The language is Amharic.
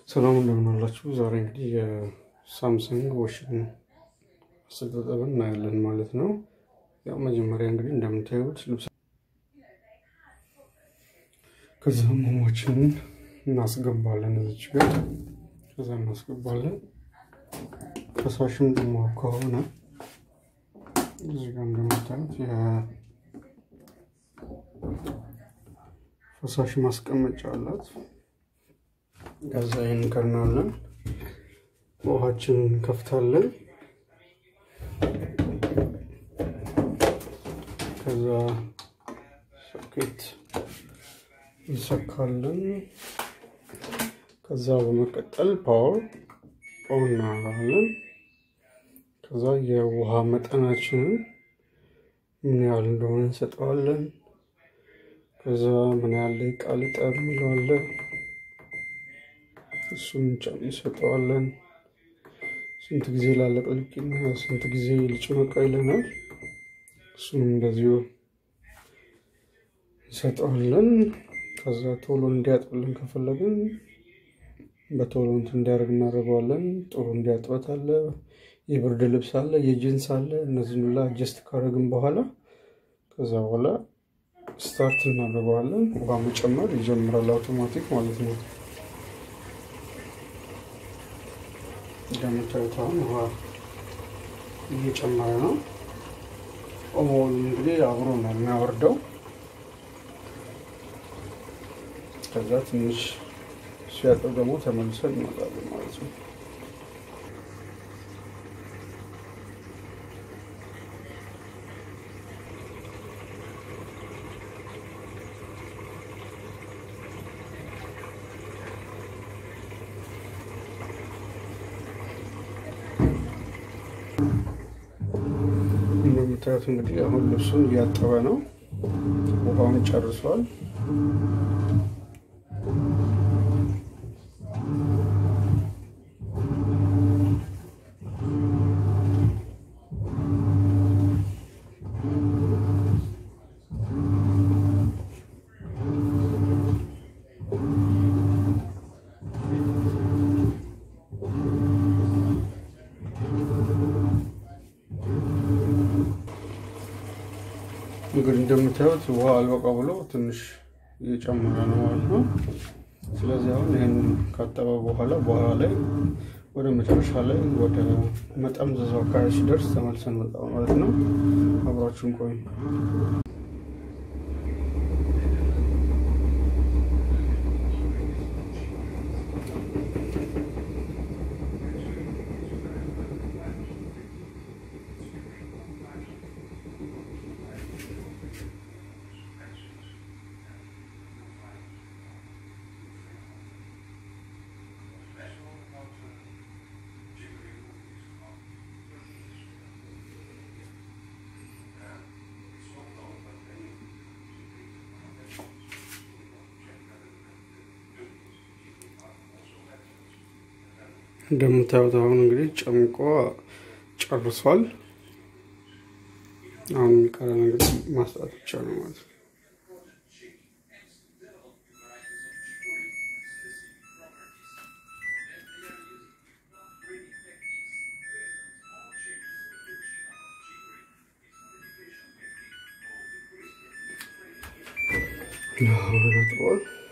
ሰላም እንደምን አላችሁ? ዛሬ እንግዲህ የሳምሰንግ ዋሽንግ አስተጣጠብን እናያለን ማለት ነው። ያው መጀመሪያ እንግዲህ እንደምታዩት ልብስ ከዛ ሞሞችንን እናስገባለን እዚች ጋር ከዛ እናስገባለን። ፈሳሽም ደግሞ ከሆነ እዚህ ጋር እንደምታዩት የፈሳሽ ማስቀመጫ አላት። ከዛ ይህን እንከርናለን። ውሃችንን እንከፍታለን። ከዛ ሶኬት እንሰካለን። ከዛ በመቀጠል ፓወር ኦን እናደርጋለን። ከዛ የውሃ መጠናችንን ምን ያህል እንደሆነ እንሰጠዋለን። ከዛ ምን ያህል ደቂቃ ልጠብ እንለዋለን። እሱን እንሰጠዋለን። ስንት ጊዜ ላለቅልቅና ስንት ጊዜ ልጭመቃ ይለናል። እሱንም እንደዚሁ እንሰጠዋለን። ከዛ ቶሎ እንዲያጥብልን ከፈለግን በቶሎ እንትን እንዲያደርግ እናደርገዋለን። ጥሩ እንዲያጥበት አለ፣ የብርድ ልብስ አለ፣ የጅንስ አለ። እነዚህን ሁላ አጀስት ካደረግን በኋላ ከዛ በኋላ ስታርት እናደርገዋለን። ውሃ መጨመር ይጀምራል፣ አውቶማቲክ ማለት ነው። እንደምታዩት አሁን ውሃ እየጨመረ ነው። ኦሞውን እንግዲህ አብሮ ነው የሚያወርደው። ከዛ ትንሽ ሲያጥብ ደግሞ ተመልሰን እንመጣለን ማለት ነው። እንደምታዩት እንግዲህ አሁን ልብሱን እያጠበ ነው። ውሃውን ጨርሷል። እንግዲህ እንደምታዩት ውሃ አልበቃ ብሎ ትንሽ እየጨመረ ነው ማለት ነው። ስለዚህ አሁን ይህን ካጠበ በኋላ በኋላ ላይ ወደ መጨረሻ ላይ ወደ መጠምዘዙ አካባቢ ሲደርስ ተመልሰን መጣ ማለት ነው። አብራችሁን ቆዩ። እንደምታዩት አሁን እንግዲህ ጨምቆ ጨርሷል። አሁን የሚቀረን እንግዲህ ማስጣት ብቻ ነው ማለት ነው። አሁን